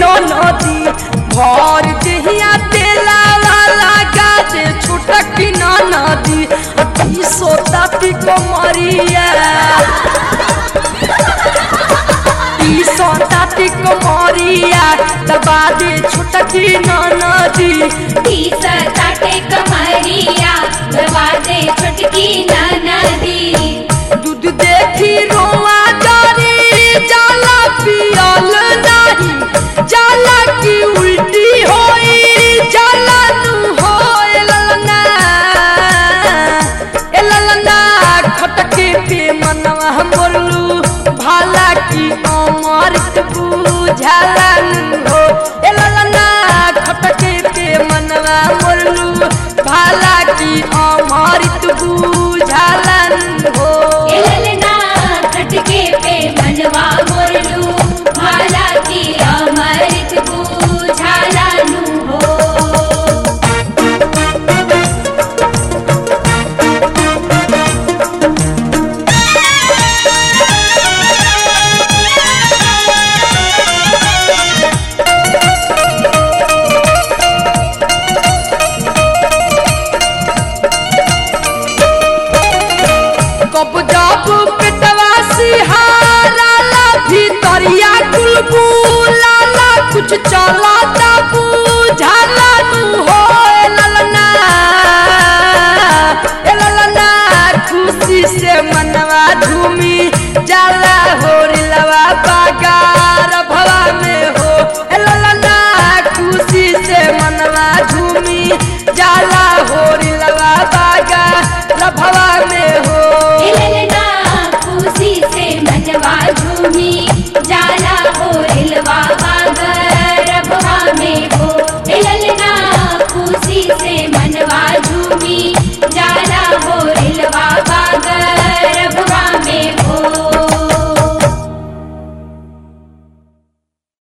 नदी भर देहिया तेला वाला गाजे छुटक न नदी अति सोता पी कमरिया ई सोता पी कमरिया दबा दे छुटकी न नदी तीस ताटे कमरिया दरवाजे छुटकी नदी दूध देखी रोआ जारी जाला पियल नाही जाला की उल्टी होई जाला तू हो ए ललना ए ललना खटके पे मनवा बोलू भाला की अमृत बुझाला नु हो ए ललना खटके पे मनवा बोलू भाला की अमृत बुझाला नु हो एलना खटके पे मनवा मोरलू भाला की अमृत बुझाला नु हो कब जब पेटवा सिहारा भीतरिया कुलबुलाला कुछ चला बुझाला तू हो